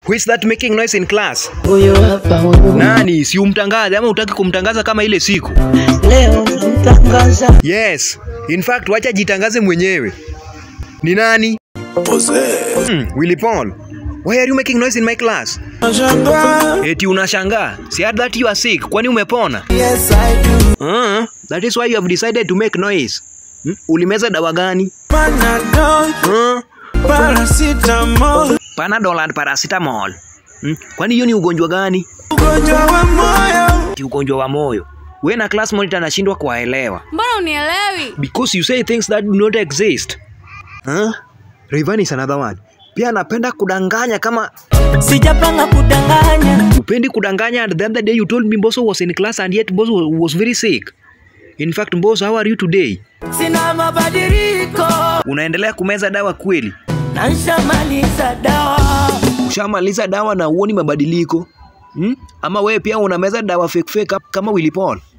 Who is that making noise in class? Huyo hapa huyu. Nani? Si umtangaze ama utaki kumtangaza kama ile siku? Leo namtangaza. Yes. In fact, wacha jitangaze mwenyewe. Ni nani? Hmm, Willy Paul. Why are you making noise in my class? Eti unashangaa. Si had that you are sick. Kwani umepona? Yes, I do. Uh, that is why you have decided to make noise. Hmm? Ulimeza dawa gani? Panadol, Uh, paracetamol, Panadol and paracetamol. Hmm? Kwani hiyo ni ugonjwa gani? ugonjwa wa moyo. Ti ugonjwa wa moyo. We na class monitor anashindwa kuwaelewa. mbona unielewi Because you say things that do not exist. Huh? Rayvanny is another one. Pia anapenda kudanganya kama Sijapanga kudanganya. upendi kudanganya and the other day you told me Mbosso was in class and yet Mbosso was very sick. In fact, Mbosso, how are you today? Sina mabadiliko. Unaendelea kumeza dawa kweli? Na nishamaliza dawa. Ushamaliza dawa na uoni mabadiliko? Hmm? Ama wewe pia unameza dawa fake fake kama Willy Paul?